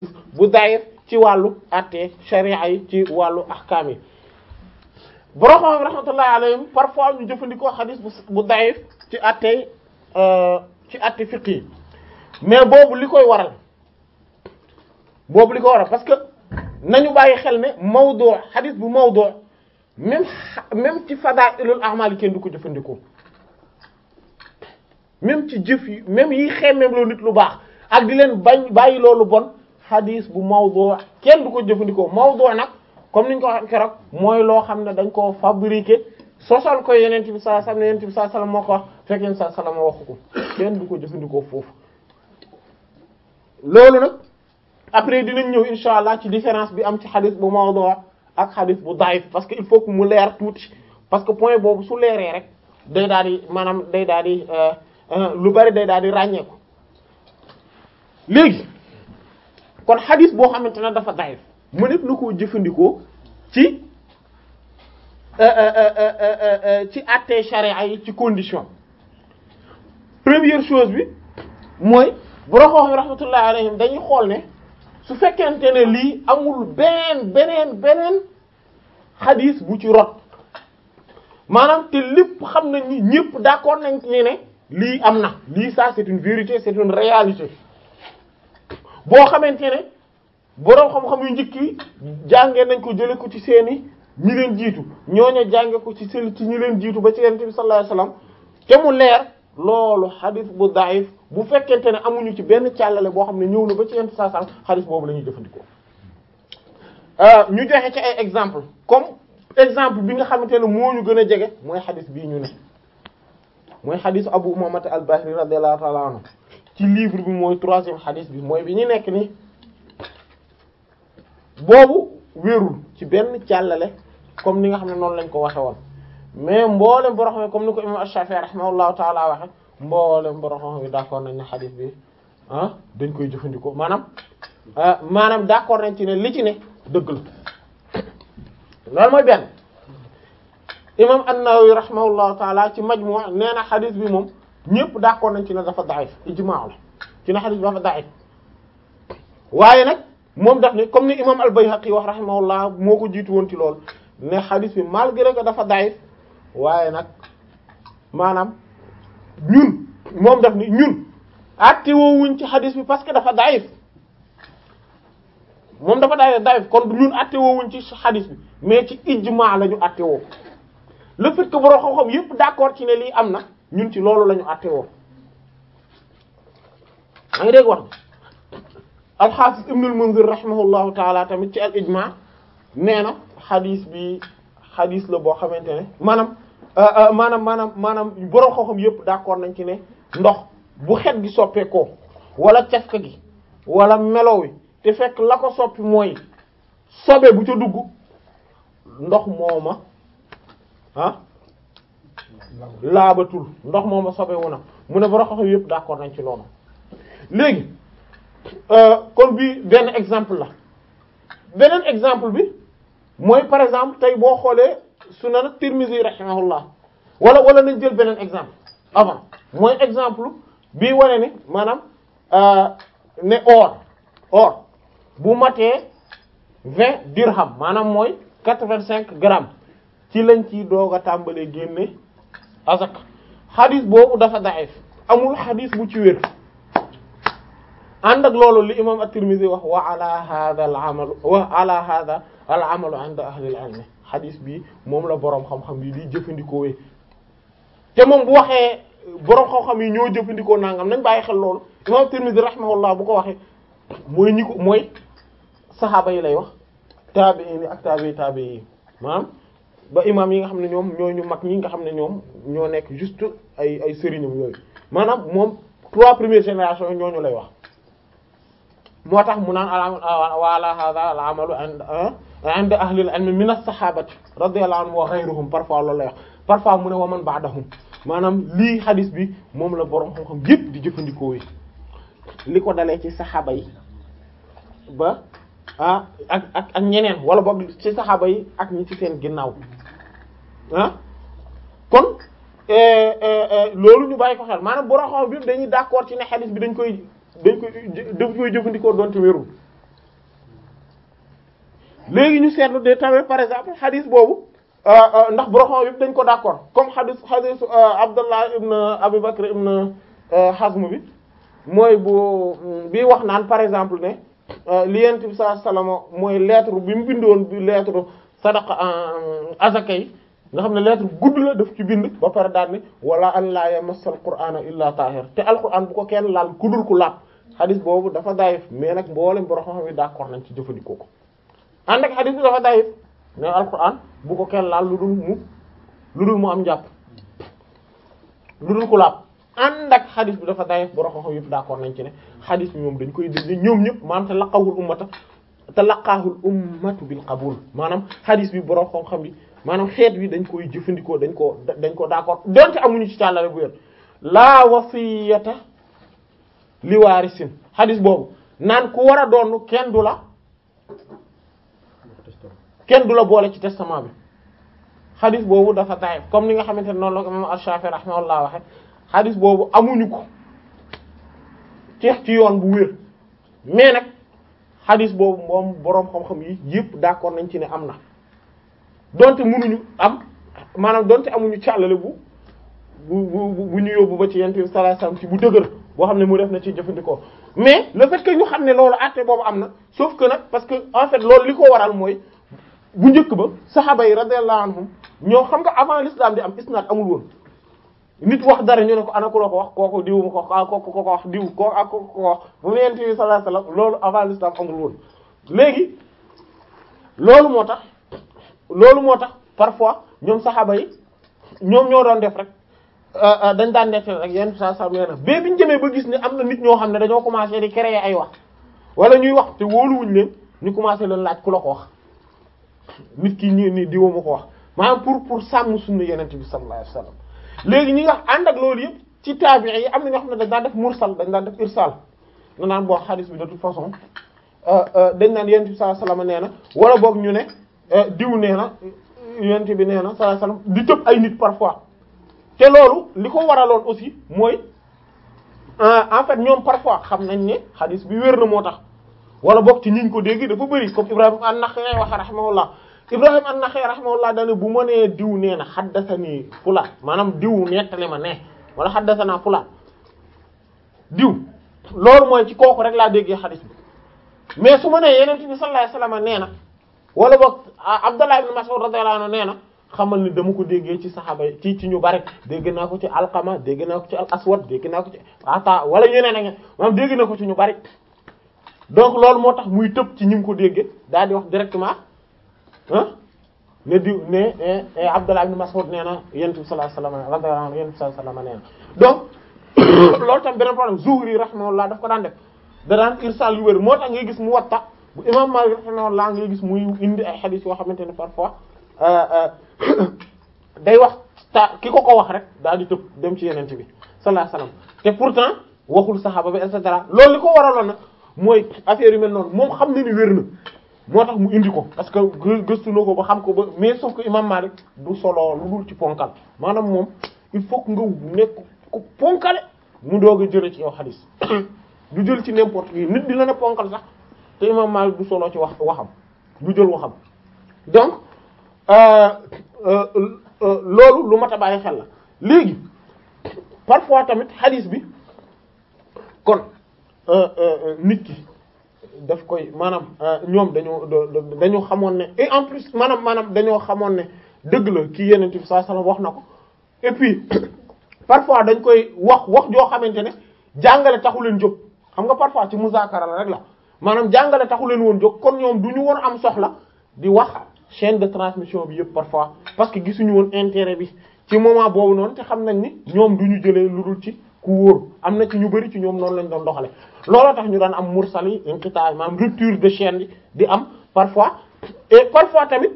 bu daif ci wàllu atte sharia yi ci wàllu ahkaam yi borom xam rahmatullahi alayhim parfois ñu jëfandikoo xadis bu bu daif ci atte ci atte fiqh yi mais boobu li koy waral boobu li koy waral parce que nañu bàyyi xel ne mawdu xadis bu mawdu même même ci fadailul a'mal yi kenn du ko jëfandikoo même ci jëf yi même yi xemmeem loo nit lu baax ak di leen bañ bàyyi loolu bon xadis bu mawdu kenn du ko jëfandikoo mawdu nag comme niñ ko waxee keroog mooy loo xam ne dañ koo fabriquer sosal ko yeneen bi sallallahu alayhi wasallam ne yeneen bi sallallahu alayhi wasallam moo ko wax fekk yeneen sallallahu alayhi wasallam waxu ko kenn du ko jëfandikoo foofu loolu nag après dinañ ñëw insha allah ci différence bi am ci xadis bu mawdu ak xadis bu daif parce que il faut que mu leer tuuti parce que point boobu su leeree rek day daal di maanaam day daal di lu bari day daal di ràññeeku léegi kon xadis boo xamante ne dafa daif mu nekk na koo jëfandikoo ci ci àttee charia yi ci condition première chose bi mooy boroxoox yi rahmatullahi alayhim dañuy xool ne su fekkente ne lii amul beneen beneen beneen xadis bu ci rot maanaam te lépp xam nañ ni ñëpp d'accord nañ ci ne lii am na lii ça c'est une vérité c'est une réalité boo xamante ne boroom xam-xam yu njëkk yi jàngee nañ ko jële ko ci seeni ñi leen jiitu ñooñu jànge ko ci seen ci ñi leen jiitu ba ci yonent bi sallallahu alayhi wasallam te mu leer loolu xadis bu daif bu fekkente ne amuñu ci benn càllale boo xam ne ñëw na ba ci yonent bi sallallahu alayhi wasallam xadis boobu la ñuy jëfandikoo ñu joxe ci ay exemple comme exemple bi nga xamante ne moo ñu gën a jege mooy xadis bii ñu ne mooy xadisu Abu Umama al-Bahili radiyallahu ta'ala anhu ci livre bi mooy troisième xadis bi mooy bi ñu nekk ni boobu wérul ci benn càllale comme ni nga xam ne noonu lañ ko waxe woon mais mboolem boro xam comme ni ko imam Ash-Shafi'i rahimahullahu taala waxe mboolem boro xam bi d'accord nañ ne xadis bi ah dañ koy jëfandikoo maanaam maanaam d'accord nañ ci ne li ci ne dëgg la loolu mooy benn imam An-Nawawi rahimahullahu taala ci Majmu' nee na xadis bi moom ñëpp d'accord nañ ci ne dafa da'if ijmaa la ci ne xadis bi dafa da'if waaye nag moom daf ne comme ni imam al-Bayhaqi wax rahimahullah moo ko jiitu woon ci loolu ne xadis bi malgré que dafa da'if waaye nag maanaam ñun moom daf ni ñun àtte woowuñ ci xadis bi parce que dafa da'if moom dafa da'if da'if kon ñun àtte woowuñ ci xadis bi mais ci ijmaa la ñu àtte woo le fait que borom xam-xam yépp d'accord ci ne lii am na ñun ci loolu la ñu àtte woo maa ngi dégg wax al-Hafiz Ibn al-Munzir rahimahullahu taala tamit ci al ijma nee na xadis bi xadis la boo xamante ne maanaam maanaam maanaam maanaam borom xam-xam yépp d'accord nañ ci ne ndox bu xet gi soppeekoo wala cafka gi wala melo wi te fekk la ko soppi mooy sobe bu ca dugg ndox mooma ah laabatul ndox mooma sobe wu na mu ne borom xam-xam yépp d'accord nañ ci loolu léegi kon bi benn exemple la beneen exemple bi mooy par exemple tey boo xoolee sunan Tirmidhi rahimahullah wala wala nañ jël beneen exemple avant mooy exemple bii wane ni maanaam ne or or bu matee vingt dirham maanaam mooy quatre-vingt-cinq grammes ci lañ ciy doog a tàmbalee génne azak xadis boobu dafa daif amul xadis bu ci wér ànd ak loolu li imam at-Tirmidhi wax wa ala hadha al-amal wa ala hadha al-amal 'inda ahli al-ilm xadis bi moom la boroom xam-xam yi di jëfandikoo te moom bu waxee boroom xam-xam yi ñoo jëfandikoo nangam nañ bàyyi xel loolu imam at-Tirmidhi rahimahullah bu ko waxee mooy ñi ko mooy saxaaba yi lay wax taabi'iin yi ak taabi'i taabi'i yi maanaam ba imam yi nga xam ne ñoom ñoo ñu mag ñi nga xam ne ñoom ñoo nekk juste ay ay sëriñam yooyu maanaam moom trois premières générations yi ñooñu lay wax moo tax mu naan wa ala hadha al amalu inda ahli al ilm min as-sahabati radiyallahu anhum wa ghayruhum parfois loolu lay wax parfois mu ne wa man ba'dahum maanaam lii hadis bi moom la boroom xam-xam yépp di jëfandikoo yi li ko dalee ci saxaaba yi ba ah ak ak ak ñeneen wala boog ci saxaaba yi ak ñi ci seen ginnaaw ah kon loolu ñu bàyyi ko xel maanaam boroom xam bi dañuy d'accord ci ne hadis bi dañ koy dañ koy dañ koy jëfandikoo doonte wérul léegi ñu seetlu de tamit par exemple xadis boobu ndax boroxam yëpp dañ ko d'accord comme xadis xadis Abdullah ibn Abi Bakr ibn Hazm bi mooy bu bi wax naan par exemple ne li yent bi sallallahu alayhi wasallam mooy lettre bi mu bindoon bi lettre sadaqa azaka yi nga xam ne lettre gudd la daf ci bind ba pare daal ni wala an la yamassal qur'ana illa tahir te alquran bu ko kenn laal ku dul ku laab xadis boobu dafa dayif mais nag mboolem boroxam yi d'accord nañ ci jëfandikoo ko ànd ak xadis bi dafa dayif mais alquran bu ko kenn laal lu dul mu lu dul mu am njàpp lu dul ku laab ànd ak xadis bi dafa dayif borom xam yëpp d'accord nañ ci ne xadis bi moom dañ koy dégg ñoom ñëpp maanaam te laqawul ummata te laqaahul ummatu bil qabul maanaam xadis bi borom xam-xam bi maanaam xeet wi dañ koy jëfandikoo dañ ko dañ ko d'accord donte amuñu ci càllale bu wér laa wasiyata li waarisin xadis boobu naan ku war a doon kenn du la kenn du la boole ci testament bi xadis boobu dafa daif comme ni nga xamante ne noonu la ko imam Ash-Shafi'i rahimahullah waxe xadis boobu amuñu ko ci ci yoon bu wér mais nag xadis boobu moom boroom xam-xam yi yëpp d'accord nañ ci ne am na donte mënuñu am maanaam donte amuñu càllale bu bu bu bu ñu yóbbu ba ci yent bi sallallahu alayhi wasallam ci bu dëgër boo xam ne mu def na ci jëfandikoo mais le fait que ñu xam ne loolu àtte boobu am na sauf que nag parce que en fait loolu li ko waral mooy bu njëkk ba saxaaba yi radiyallahu anhum ñoo xam nga avant l'islam di am isnaad amul woon nit wax dara ñu ne ko ana ku la ko wax kooku diw ma ko ah kooku ko ko wax diw kooku ak kooku ko wax bu mu yent bi sallallahu alayhi wasallam loolu avant l'islam amul woon léegi loolu moo tax loolu moo tax parfois ñoom saxaaba yi ñoom ñoo doon def rek dañ daan nettali rek yenn saa saa nee na ba biñu jëmee ba gis ne am na nit ñoo xam ne dañoo commencé di créer ay wax wala ñuy wax te wóoluwuñ leen ñu commencé leen laaj ku la ko wax nit ki ñi ni diwa ma ko wax maanaam pour pour sàmm sunna yenente bi sallallahu alayhi wasallam léegi ñi nga ànd ak loolu yëpp ci tabi'i yi am na ñoo xam ne dañ daan def mursal dañ daan def irsal na naan boo xadis bi de toute façon dañ naan yenente bi sallallahu alayhi wasallam nee na wala boog ñu ne diw nee na yenente bi nee na sallallahu alayhi wasallam di tëb ay nit parfois te loolu li ko waraloon aussi mooy en fait ñoom parfois xam nañ ne xadis bi wér na moo tax wala bokk ci ñiñ ko dégg dafa bëri comme Ibrahim an-Nakha'i wax rahimahullah Ibrahim an-Nakha'i rahimahullah dane bu ma nee diw nee na haddathani fulaan maanaam diw nettali ma ne wala haddathana fulaan diw loolu mooy ci kooku rek laa déggee xadis bi mais su ma nee yeneen bi sallallahu alayhi wasallam nee na wala boog Abdullah ibn Mas'ud radiyallahu anhu nee na xamal ni dama ko déggee ci saxaaba ci ci ñu bari dégg naa ko ci alqama dégg naa ko ci al aswad dégg naa ko ci ata wala ñeneen ak maanaam dégg na ko ci ñu bari donc loolu moo tax muy tëb ci ñi ko déggee daal di wax directement ah ne diw ne Abdullah ibn Mas'ud nee na yonent bi sallallahu alayhi wasallam radiyallahu anhu yonent bi sallallahu alayhi wasallam nee na donc loolu tam beneen problème Zuhri rahimahullah daf ko daan def da daan irsal yu wér moo tax ngay gis mu watta bu imam Malik rahimahullah ngay gis muy indi ay hadith yoo xamante ne parfois day wax ta ki ko ko wax rek daal di tëb dem ci yenente bi sallallahu alayhi wasallam te pourtant waxul saxaaba bi et cetera loolu li ko waraloon nag mooy affaire yu mel noonu moom xam na ni wér na moo tax mu indi ko parce que gëstu na ko ba xam ko ba mais sauf que imam Malik du solo lu dul ci ponkal maanaam moom il faut que nga nekk ku ponkale mu doog a jële ci yow xadis du jël ci n'importe qui nit dina ne ponkal sax te imam Malik du solo ci wax waxam du jël waxam donc loolu lu mat a bàyyi xel la léegi parfois tamit xadis bi kon nit ki daf koy maanaam ñoom dañoo dañoo xamoon ne et en plus maanaam maanaam dañoo xamoon ne dëgg la kii yeneen bi sallallahu alayhi wasallam wax na ko et puis parfois dañ koy wax wax joo xamante ne jàngale taxu leen jóg xam nga parfois ci muzaakara la rek la maanaam jàngale taxu leen woon jóg kon ñoom du ñu woon am soxla di wax chaîne de transmission bi yëpp parfois parce que gisuñu woon intérêt bi ci moment boobu noonu te xam nañ ni ñoom du ñu jëlee lu dul ci ku wóor am na ci ñu bari ci ñoom noonu lañ doon doxale looloo tax ñu daan am mursal yi inqita maanaam rupture de chaîne bi di am parfois et parfois tamit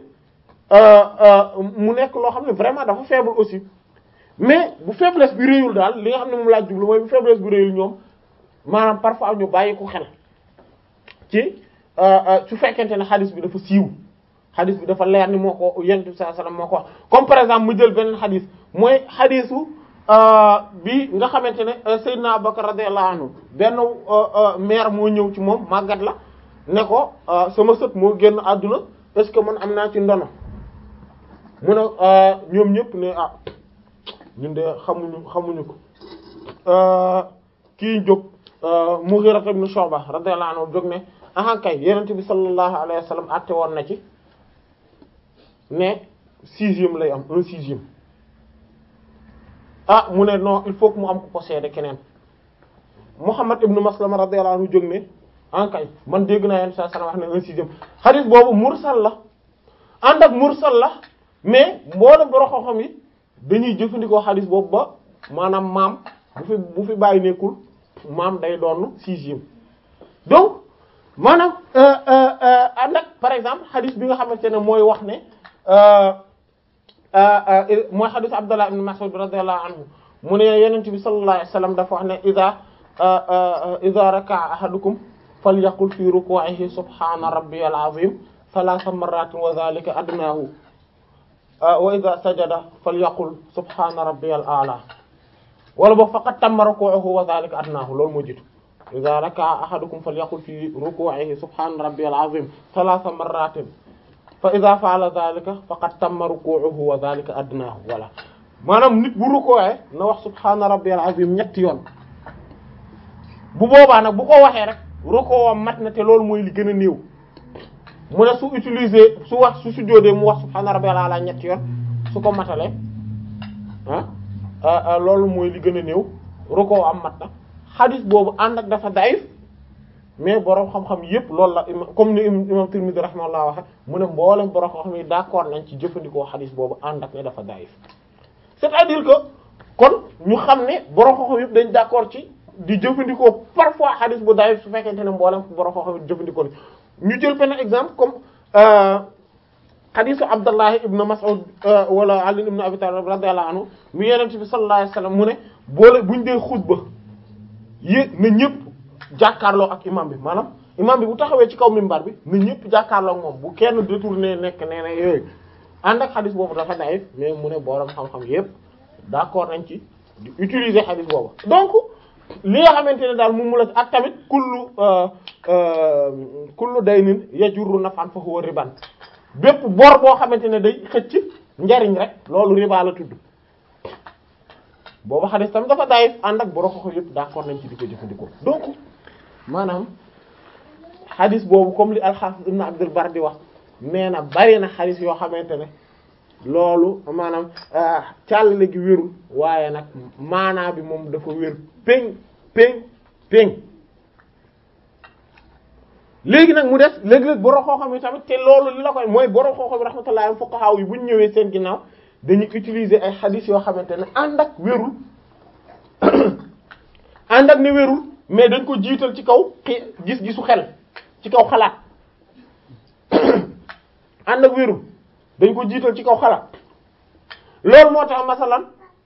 mu nekk loo xam ne vraiment dafa faible aussi mais bu faiblesse bi réyul daal li nga xam ne moom laa jublu mooy bu faiblesse bi réyul ñoom maanaam parfois ñu bàyyi ko xel ci su fekkente ne xadis bi dafa siiw xadis bi dafa leer ni moo ko yonent bi sallallahu alayhi wasallam moo ko wax comme par exemple mu jël beneen xadis mooy xadisu bi nga xamante ne Seydina Abubakar radiyallahu anhu benn mère moo ñëw ci moom màggat la ne ko sama sët moo génn àdduna est-ce que man am naa ci ndono mu ne ñoom ñëpp ne ah ñun de xamuñu xamuñu ko kii jóg Mughira ibn Shu'ba radiyallahu anhu jóg ne aha kay Yonent bi sallallahu alayhi wa sallam àtte woon na ci ne sixième lay am un sixième ah mu ne non il faut que mu am ku ko seede keneen Muhammad ibn Maslama radiyallahu anhu jóg ne en kay man dégg naa Yonent sallallahu alayhi wa sallam wax ne un sixième hadith boobu mursal la ànd ak mursal la mais mboolem borom xam-xam yi dañuy jëfandikoo hadith boobu ba maanaam maam bu fi bu fi bàyyi nekkul maam day doon sixième donc maanaam ànd ak par exemple hadith bi nga xamante ne mooy wax ne mooy hadith Abdullah ibn Mas'ud radiyallahu anhu mu ne Yonent bi sallallahu alayhi wasallam dafa wax ne idha idha raka'a ahadukum falyaqul fi ruku'ihi subhana rabbiyal azim thalatha marratin wa dhalika adnahu wa idha sajada falyaqul subhana rabbiyal a'la wala boog faqad tamma ruku'uhu wa dhalika adnahu loolu moo jiitu idha raka'a ahadukum falyaqul fi ruku'ihi subhana rabbiyal azim thalatha marratin fa idha fa'ala dhalika faqad tamma ruku'uhu wa dhalika adnahu wala maanaam nit bu ruku'ee na wax subhana rabbiyal azim ñetti yoon bu boobaa nag bu ko waxee rek ruku'am mat na te loolu mooy li gën a néew mu ne su utiliser su wax su sujjóotee mu wax subhana rabbiyal a'la ñetti yoon su ko matalee ah loolu mooy li gën a néew ruku'am mat na xadis boobu ànd ak dafa daif mais borom xam-xam yépp loolu la comme ni imam Tirmidhi rahimahullah waxe mu ne mboolem borom xam-xam yi d'accord nañ ci jëfandikoo xadis boobu ànd ak ne dafa daif c'est-à-dire que kon ñu xam ne borom xam-xam yépp dañ d'accord ci di jëfandikoo parfois xadis bu daif su fekkente ne mboolem borom xam-xam yi jëfandikoo ni ñu jël benn exemple comme xadisu Abdallah ibn Mas'ud wala Ali ibn Abi Talib radiyallahu anhu mu Yonent bi sallallahu alayhi wasallam mu ne boole buñ dee xutba yé na ñëpp jàkkaarloo ak imam bi maanaam imam bi bu taxawee ci kaw minbar bi na ñëpp jàkkaarloo ak moom bu kenn détourné nekk nee na yooyu ànd ak xadis boobu dafa daif mais mu ne borom xam-xam yépp d'accord nañ ci di utiliser xadis boobu donc li nga xamante ne daal moom mu la ak tamit kullu kullu daynin yajurru naf'an fa huwa riban bépp bor boo xamante ne day xëcc njariñ rek loolu riba la tudd boobu xadis tam dafa daif ànd ak borom xoxo yëpp d'accord nañ ci di ko jëfandikoo donc maanaam xadis boobu comme li al-Hafiz ibn Abdul Barr di wax nee na bari na xadis yoo xamante ne loolu maanaam càllale gi wérul waaye nag maanaa bi moom dafa wér péng péng péng léegi nag mu des léegi-léeg borom xooxam yi tamit te loolu li la koy mooy borom xooxam yi rahmatullahi fuqaha yi bu ñu ñëwee seen ginnaaw dañuy utiliser ay xadis yoo xamante ne ànd ak wérul ànd ak ne wérul mais dañ ko jiital ci kaw gis-gisu xel ci kaw xalaat ànd ak wérul dañ ko jiital ci kaw xalaat loolu moo tax masalan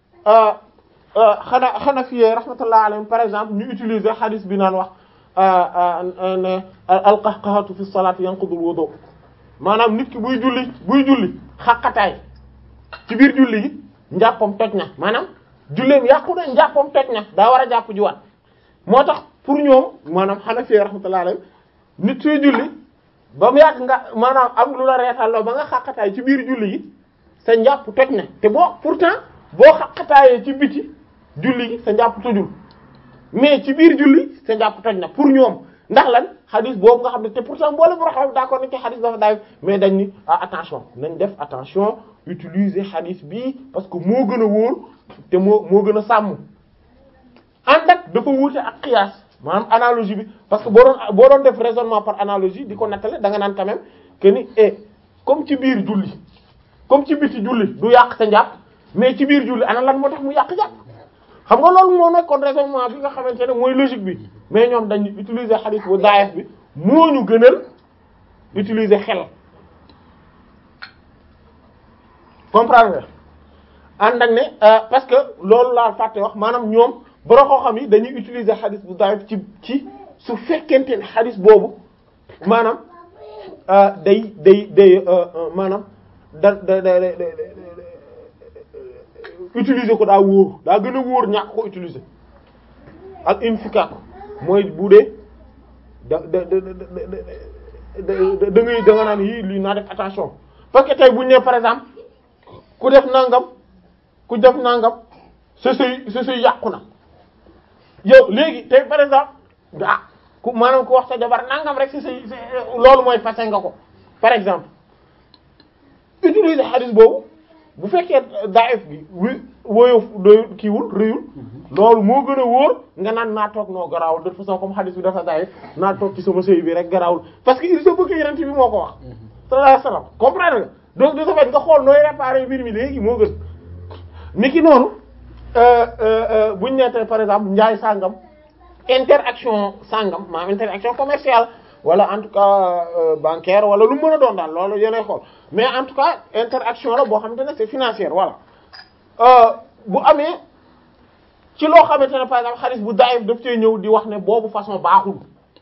xana xana fiyee rahmatullah alayhim par exemple ñu utiliser xadis bi naan wax ne alqahqahatu fi salati yanqudul wudu maanaam nit ki buy julli buy julli xaqataay ci biir julli gi njàppam toj na maanaam julleem yàqu na njàppam toj na daa war a jàpp juwaat moo tax pour ñoom maanaam Hanafi rahmatullahi alayhi nit suy julli ba mu yàgg nga maanaam am lu la reetal ba nga xaqataay ci biir julli gi sa njàpp toj na te boo pourtant boo xaqataayee ci biti julli gi sa njàpp tojul mais ci biir julli sa njàpp toj na pour ñoom ndax lan xadis boobu nga xam ne te pourtant mboolem bu raxaw d'accord nañ ci xadis dafa daay mais dañ ni ah attention nañ def attention utiliser xadis bi parce que moo gën a wóor te moo moo gën a sàmm ànd ak dafa wuute ak qiyaas maanaam analogie bi parce que boo doon boo doon def raisonnement par analogie di ko nettale da nga naan quand même que ni eh comme ci biir julli comme ci biti julli du yàq sa njàpp mais ci biir julli ana lan moo tax mu yàq njàpp xam nga loolu moo nekkoon raisonnement bi nga xamante ne mooy logique bi mais ñoom dañu utiliser xadis bu daayef bi moo ñu gënal utiliser xel comprendre ànd ak ne parce que loolu laa fàtte wax maanaam ñoom borom koo xam yi dañuy utiliser xadis bu daayef ci ci su fekkente ne xadis boobu maanaam day day day maanaam da da da utiliser ko daa wóor daa gën a wóor ñàkk ko utiliser ak infika ko mooy bu dee da da da da da ngay da nga naan yii lii naa def attention parce que tey bu ñu nee par exemple ku def nangam ku def nangam sa sëy sa sëy yàqu na yow léegi tey par exemple ah ku maanaam ku wax sa jabar nangam rek sa sëy loolu mooy fase nga ko par exemple utiliser hadith boobu bu fekkee daif bi wi woyof doy kiiwul rëyul loolu moo gën a wóor nga naan naa toog noo garaawul de toute façon comme hadith bi dafa daif naa toog ci sama sëy bi rek garaawul parce que il se peut que yeneen bi moo ko wax sallallahu alayhi wasallam comprendre nga donc de ce fait nga xool nooy réparer mbir mi léegi moo gën niki noonu buñ nettee par exemple njaay sàngam interaction sàngam maanaam interaction commerciale wala en tout cas bancaire wala lu mën a doon daal loolu yéenay xool mais en tout cas interaction la boo xamante ne c'est financière voilà bu amee ci loo xamante ne par exemple xaalis bu daayif daf cee ñëw di wax ne boobu façon baaxul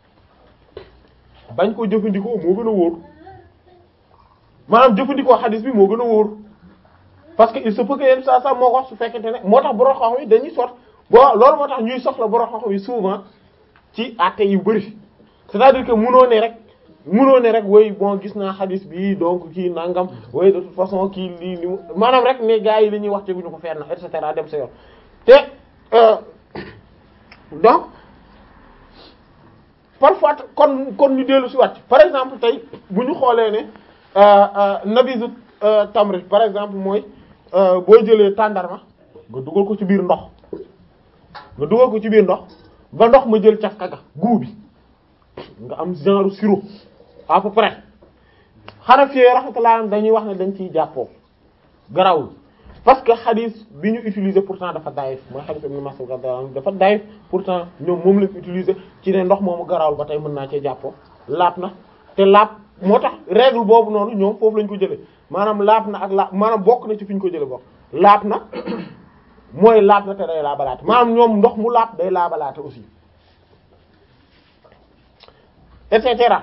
bañ ko jëfandikoo moo gën a wóor maanaam jëfandikoo xaalis bi moo gën a wóor parce que il se peut que yenn saa saa moo ko wax su fekkente ne moo tax borom xam-xam yi dañuy sot boo loolu moo tax ñuy soxla borom xam-xam yi souvent ci àtte yu bari c'est-à-dire que munoo ne rek munoo ne rek woy bon gis naa xadis bi donc kii nangam woy de toute façon kii lii li maanaam rek ne gars yi li ñuy wax teguñu ko fenn et cetera dem sa yoon te donc parfois kon kon ñu dellu si wàcc par exemple tey bu ñu xoolee ne nabizu tamri par exemple mooy boo jëlee tàndarma nga dugal ko ci biir ndox nga dugal ko ci biir ndox ba ndox ma jël cafka ga guu bi nga am genre sirop à peu près Hanafi rahmatullah dañuy wax ne dañ ciy jàppoo garawul parce que xadis bi ñu utiliser pourtant dafa daif mooy xadis Ibn Mas'ud dafa daif pourtant ñoom moom lañ utiliser ci ne ndox moomu garawul ba tey mën naa cee jàppoo laab na te laab moo tax règle boobu noonu ñoom foofu lañ ko jëlee maanaam laab na ak laab maanaam bokk na ci fi ñu ko jëlee bokk laab na mooy laab na te day laabalaate maanaam ñoom ndox mu laab day laabalaate aussi et cetera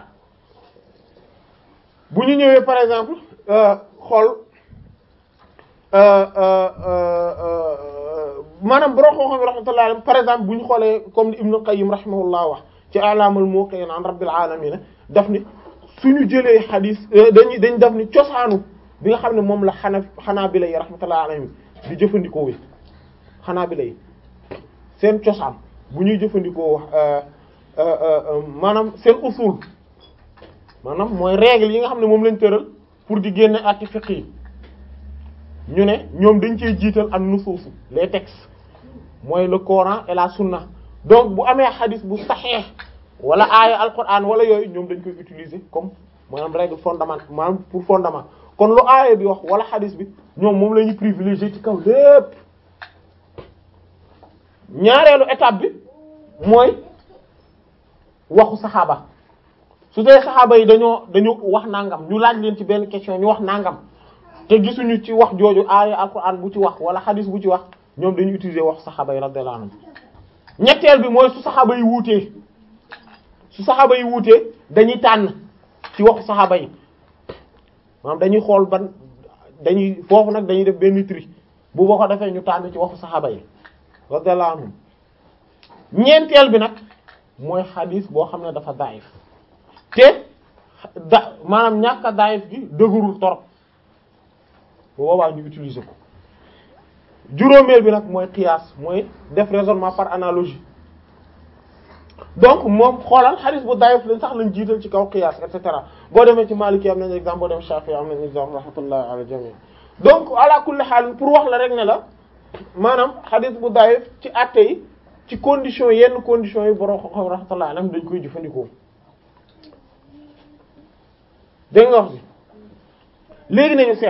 bu ñu ñëwee par exemple xool maanaam borom xam-xam rahmatullah alayhi par exemple bu ñu xoolee comme li Ibn Qayyim rahimahullah wax ci a'lamul muwaqqi'in an rabbil alamin daf ni suñu jëlee xadis dañuy dañ daf ni cosaanu bi nga xam ne moom la xana xanaabila yi rahmatullah alayhim di jëfandikoo wi xanaabila yi seen cosaan bu ñuy jëfandikoo maanaam seen usul maanaam mooy règle yi nga xam ne moom lañ tëral pour di génne àtte fiqh yi ñu ne ñoom dañ cee jiital ak nusuusu les textes mooy le Coran et la sunna donc bu amee xadis bu saxeex wala aaya alquran wala yooyu ñoom dañ koy utiliser comme maanaam règle fondamentale maanaam pour fondement kon lu aaya bi wax wala xadis bi ñoom moom la ñuy privilégier ci kaw lépp ñaareelu étape bi mooy waxu saxaaba su dee saxaaba yi dañoo dañu wax nangam ñu laaj leen ci benn question ñu wax nangam te gisuñu ci wax jooju aaya alquran bu ci wax wala xadis bu ci wax ñoom dañuy utiliser waxu saxaaba yi radiyallahu anhum ñetteel bi mooy su saxaaba yi wuutee su saxaaba yi wuutee dañuy tànn ci waxu saxaaba yi maanaam dañuy xool ban dañuy foofu nag dañuy def benn tri bu boo ko defee ñu tànn ci waxu saxaaba yi radiyallahu anhum ñeenteel bi nag mooy xadis boo xam ne dafa daif te da maanaam ñàkk a daif gi dëgërul torop bu boobaa ñu utiliser ko juróomeel bi nag mooy qiyaas mooy def raisonnement par analogie donc moom xoolal xadis bu daif lañ sax lañ jiital ci kaw qiyaas et cetera boo demee ci Maliki am nañ exemple boo dem Shafi'i am nañ exemple rahmatullah ala jami donc ala kulli xaal pour wax la rek ne la maanaam xadis bu daif ci àtte yi ci condition yenn conditions yi borom xam-xam rahmatullah alayhi dañ koy jëfandikoo dégg nga wax bi léegi nañu seet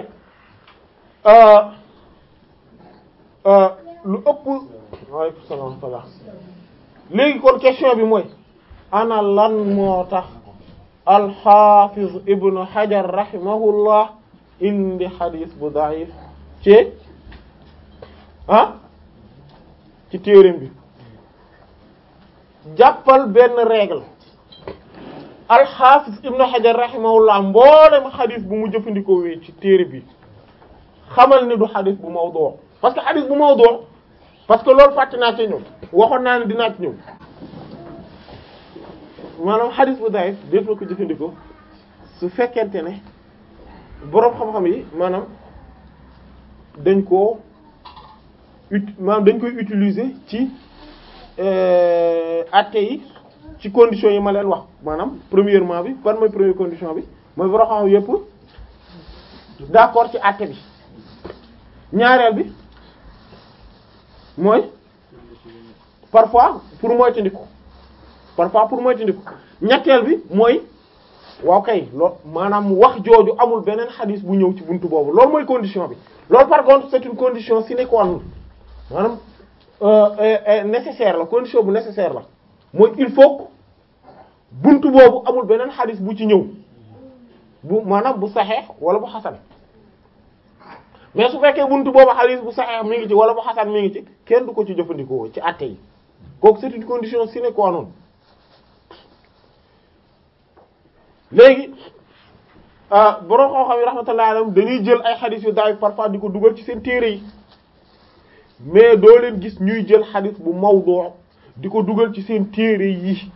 lu ëpp waaleykum salaam wa rahmatullah léegi kon question bi mooy ana lan moo tax alxafiz ibnu hajar rahimahullah indi xadis bu daif ci ah ci téereem bi jàppal benn règle alxaafis ibnu xajar rahimahullah mboolem xadis bu mu jëfandikoo wee ci téere bi xamal ni du xadis bu mawdu parce que xadis bu mawdu parce que loolu fàtte naa ci ñëw waxoon naa ne dinaa ci ñëw maanaam xadis bu daif def na ko jëfandikoo su fekkente ne boroom xam-xam yi maanaam dañ koo ut maanaam dañ koy utiliser ci atte yi ci conditions yi ma leen wax maanaam premièrement bi ban mooy première condition bi mooy boroom xam-xam yépp d'accord ci atte bi ñaareel bi mooy parfois pour moytandiku parfois pour moytandiku ñetteel bi mooy waaw kay lool maanaam wax jooju amul beneen xadis bu ñëw ci buntu boobu loolu mooy condition bi loolu par contre c'est une condition sine qua non maanaam nécessaire la condition bu nécessaire la mooy il faut que buntu boobu amul beneen xadis bu ci ñëw bu maanaam bu saxeex wala bu xasan mais su fekkee buntu boobu xadis bu saxeex mi ngi ci wala bu xasan mi ngi ci kenn du ko ci jëfandikoo ci àtte yi kooku c'est une condition sine qua non léegi borom xam-xam yi rahmatullahi alayhim dañuy jël ay xadis yu daay parfois di ko dugal ci seen téere yi mais doo leen gis ñuy jël xadis bu mawdu di ko dugal ci seen téere yi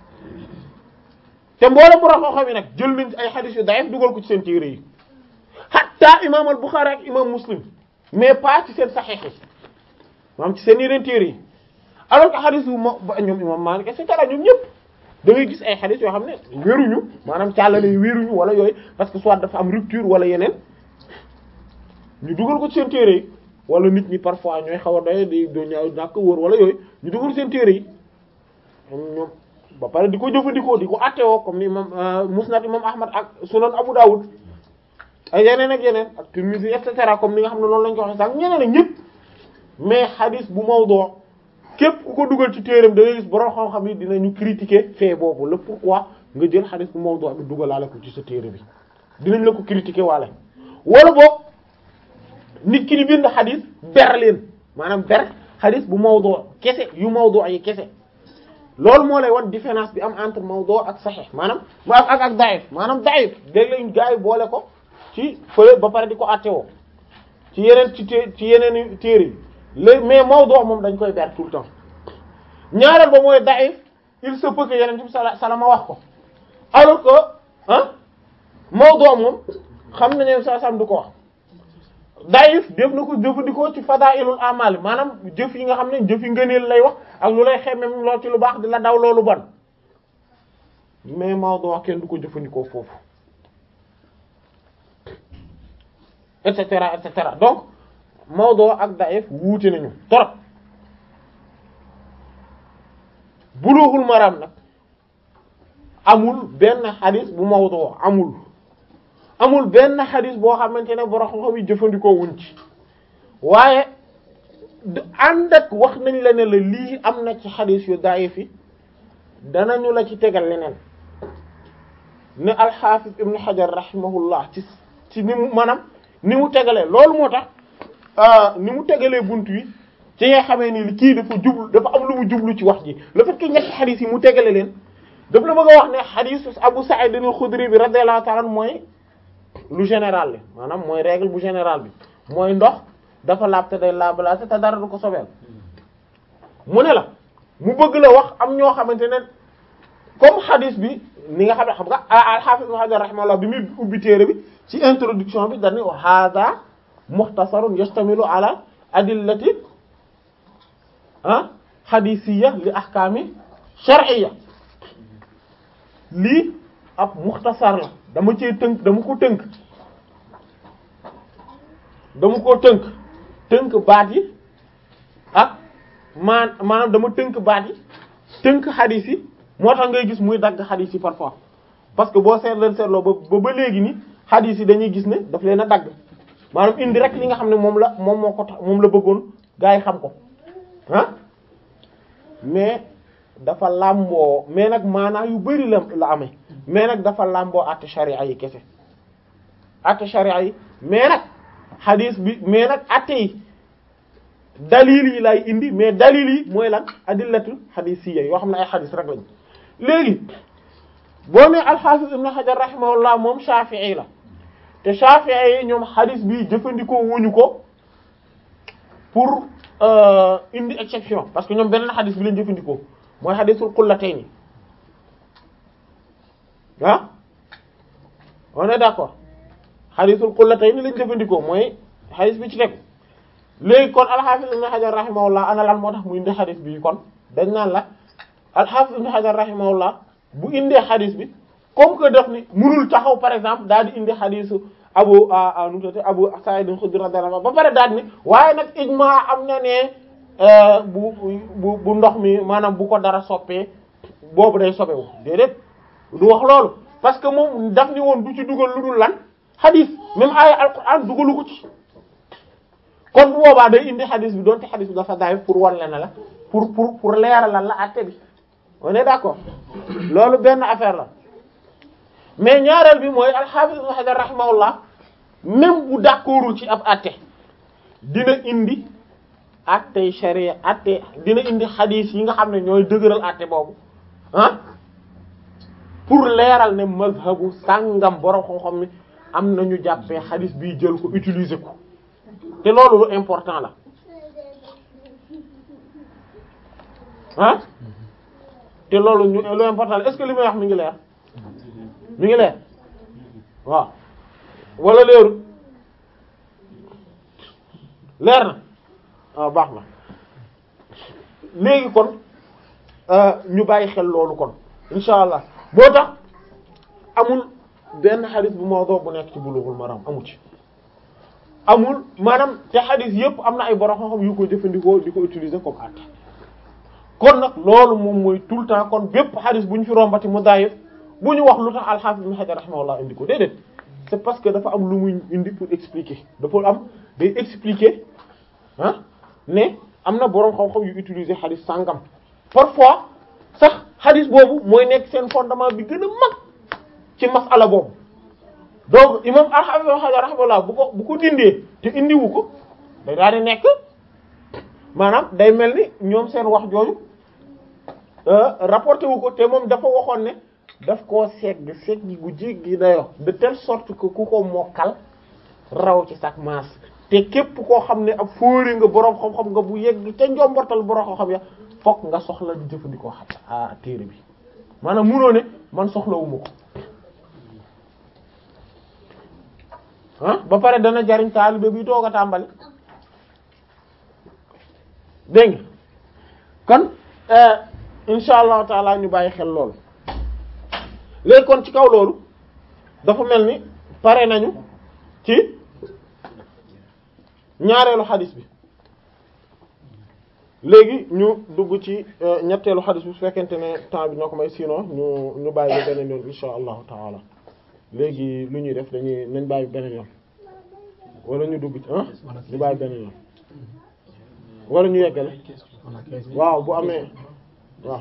te mboolem borom xam-xam yi nag jël nañ ay xadis yu daay dugal ko ci seen téere yi hatta imam al-Bukhari ak imam Muslim mais pas ci seen saxiix yi maanaam ci seen yeneen téere yi alors que xadis yu ma ñoom imam Malik et cetera ñoom ñëpp. da ngay gis ay xadis yoo xam ne wéruñu maanaam càllale yi wéruñu wala yooyu parce que soit dafa am rupture wala yeneen ñu dugal ko ci seen téere yi wala nit ñi parfois ñooy xaw a doy di do ñaaw ñàkk wóor wala yooyu ñu dugal seen téere yi ñoom ba pare di ko jëfandikoo di ko attewoo comme ni imam musnad imam ahmad ak sunan abu dawud ay yeneen ak yeneen ak Tirmidhi et cetera comme ni nga xam ne loolu lañ ko waxee sax ñeneen ak ñëpp mais xadis bu mawdu képp ku ko dugal ci téeram da ngay gis borom xam-xam yi dinañu critiquer fait boobu le pourquoi nga jël xadis bu mawdu bi dugalaale ko ci sa téere bi dinañ la ko critiquer waale wala boog nit ki di bind xadis ber leen maanaam ber xadis bu mawdu kese yu mawdu yi kese loolu moo lay wan différence bi am entre mawdu ak sahih maanaam ma ak ak da'if maanaam da'if dégg lañ gaa yi boole ko ci fële ba pare di ko attewoo ci yeneen ci té ci yeneen téere yi léegi mais mawdu moom dañ koy ber tout le temps ñaareel ba mooy da'if il se peut que yeneen bi sala salama wax ko alors que ah mawdu moom xam nañu sa sam du ko wax da'if def na ko jëfandikoo ci fadailul amal maanaam jëf yi nga xam ne jëf yi ngëneel lay wax ak lu lay xemmem lool ci lu baax di la daw loolu bon mais mawdu kenn du ko jëfandikoo foofu et cetera et cetera donc mawdu ak da'if wuute nañu torop bulughul maram nag amul benn xadis bu mawdu amul amul benn xadis boo xamante ne borom xam-xam yi jëfandikoo wuñ ci waaye ànd ak wax nañ la ne la lii am na ci xadis yu da'if yi danañu la ci tegal leneen ne alxaafis ibn xajar rahimahullah ci ci ni mu maanaam ni mu tegalee loolu moo tax ni mu tegalee bunt yi ci nga xamee ni li kii dafa jublu dafa am lu mu jublu ci wax ji le fait que ñetti xadis yi mu tegale leen daf la bëgg a wax ne xadis Abu Sa'id al-Khudri bi radiyallahu ta'ala mooy lu général li maanaam mooy règle bu général bi mooy ndox dafa laab te day laabalaate te dara du ko sobeel mu ne la mu bëgg la wax am ñoo xamante ne comme xadis bi ni nga xam ne xam nga al-Hafiz Ibn Hajar rahimahullah bi muy ubbi téere bi ci introduction bi dañu wa hadha mukhtasarun yastamilu ala adillati ah hadisiyya li ahkami shar'iyya lii ab mukhtasar la dama cee tënk dama ko tënk dama ko tënk tënk baat yi ak maan maanaam dama tënk baat yi tënk xadis yi moo tax ngay gis muy dagg xadis yi parfois parce que boo seet leen seetloo ba ba léegi ni xadis yi dañuy gis ne daf leen a dagg maanaam indi rek li nga xam ne moom la moom moo ko tax moom la bëggoon gaa yi xam ko ah mais dafa làmboo mais nag maanaa yu bari la la amee mais nag dafa làmboo àtte sharia yi kese àtte sharia yi mais nag xadis bi mais nag àtte yi dalil yi lay indi mais dalil yi mooy lan adillatul xadisiyya yoo xam ne ay xadis rek lañ léegi boo ne al-Hafiz ibn Hajar rahimahullah moom Shafi'i la te Shafi'i yi ñoom xadis bi jëfandikoo wuñu ko pour indi exception parce que ñoom beneen xadis bi lañ jëfandikoo mooy xadisul qullatayn ah on est d'accord xadisul qullatayn lañ jëfandikoo mooy xadis bi ci tegu léegi kon al-Hafiz ibn Hajar rahimahullah ana lan moo tax mu indi xadis bi kon dañ naan la al-Hafiz ibn Hajar rahimahullah bu indee xadis bi comme que def ni mënul taxaw par exemple daal di indi xadisu abu nu mu abu Sa'id al-Khudri radiyallahu anhu ba pare daal ni waaye nag ijma am na ne bu bu bu ndox mi maanaam bu ko dara soppee boobu day sobewu déedéet du wax loolu parce que moom daf ni woon du ci dugal lu dul lan xadis même aaya alquran dugalu ko ci kon bu boobaa day indi xadis bi doonte xadis bi dafa daay pour wan leen la pour pour pour leeralal la àtte bi on est d'accord loolu benn affaire la mais ñaareel bi mooy al-Hafiz Ibn Hajar rahimahullah même bu d'accordul ci ab àtte dina indi àttey sharia àtte dina indi xadis yi nga xam ne ñooy dëgëral àtte boobu ah pour leeral ne mazhabu sàngam borom xam-xam mi am nañu jàppee xadis bii jël ko utiliser ko te loolu lu important la ah te loolu ñu lu important la est-ce que li may wax mi ngi leer mi ngi leer waaw wala leeru leer na waaw baax na léegi kon ñu bàyyi xel loolu kon insha allah boo tax amul benn xadis bu mawdu bu nekk ci Bulughul Maram amu ci amul maanaam te xadis yépp am na ay borom xam-xam yu ko jëfandikoo di ko utiliser comme àtte kon nag loolu moom mooy tout le temps kon bépp xadis bu ñu fi rombati mu daayif bu ñu wax lu tax al-Hafiz Ibn Hajar rahimahullah indi ko déedéet c'est parce que dafa am lu muy indi pour expliquer dafa am day expliquer ah ne am na borom xam-xam yu utiliser xadis sàngam parfois sax xadis boobu mooy nekk seen fondement bi gën a mag ci masala boobu donc imam al-Hafiz Ibn Hajar rahimahullah bu ko bu ko dindee te indiwu ko day daal di nekk maanaam day mel ni ñoom seen wax jooju rapporté wu ko te moom dafa waxoon ne daf koo segg segg gu jéggi dayoo de telle sorte que ku ko mokkal raw ci sax maas te képp koo xam ne ab fóori nga boroom xam-xam nga bu yegg te njombortal boroom xam-xam ya fokk nga soxla di jëfandikoo xam a téere bi maanaam munoo ne man soxlawuma ko ah ba pare dana jariñ taalibe bi toog a tàmbali dégg nga kon insha allahu taala ñu bàyyi xel loolu léegi kon ci kaw loolu dafa mel ni pare nañu ci ñaareelu xadis bi léegi ñu dugg ci ñetteelu xadis bi su fekkente ne temps bi ñoo ko may sinon ñu ñu bàyyi ba beneen yoon insha allahu taala léegi lu ñuy def dañuy nañ bàyyi beneen yoon wala ñu dugg ci ah ñu bàyyi beneen yoon wala ñu yeggale waaw bu amee waaw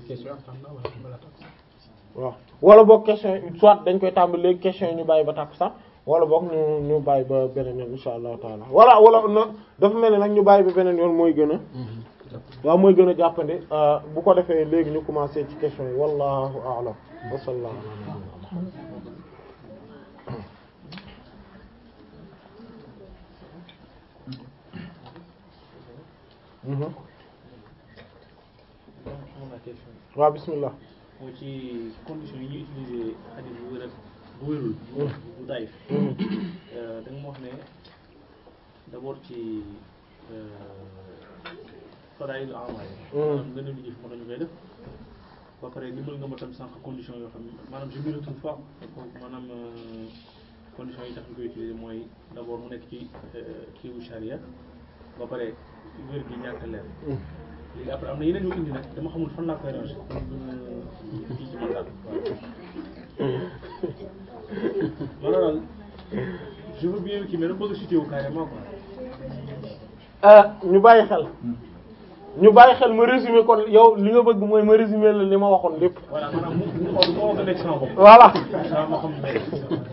waaw wala boog question soit dañ koy tàmbali léegi question yi ñu bàyyi ba tàkku sax wala boog ñu ñu bàyyi ba beneen yoon insha allahu taala wala wala na dafa mel ni nag ñu bàyyi ba beneen yoon mooy gën a waaw mooy gën a jàppandi bu ko defee léegi ñu commencé ci question yi wallahu a'lam wa sallallahu waaw bismillah moo ci condition yi ñuy utiliser xadis bu wér ak bu wérul bu dayif da nga ma wax ne d'abord ci fadail amal maanaam gën a lu jëf moo tax ñu koy def ba pare limal nga ma tam sànq condition yoo xam ne maanaam je me retrouve pas maanaam condition yi tax ñu koy utiliser mooy d'abord mu nekk ci kiiwu charia ba pare wér gi ñàkk leer léegi après am na yeneen yu indi nag dama xamul fan laa koy ranger kii ci man daal waaw daal je veux bien kii mais dama bëgg a cité wu carrément quoi. ñu bàyyi xel ñu bàyyi xel ma résumé kon yow li nga bëgg mooy ma résumé la li ma waxoon lépp voilà maanaam mu mu xool moo ko nekk sama bopp. voilà waaw ma xam ne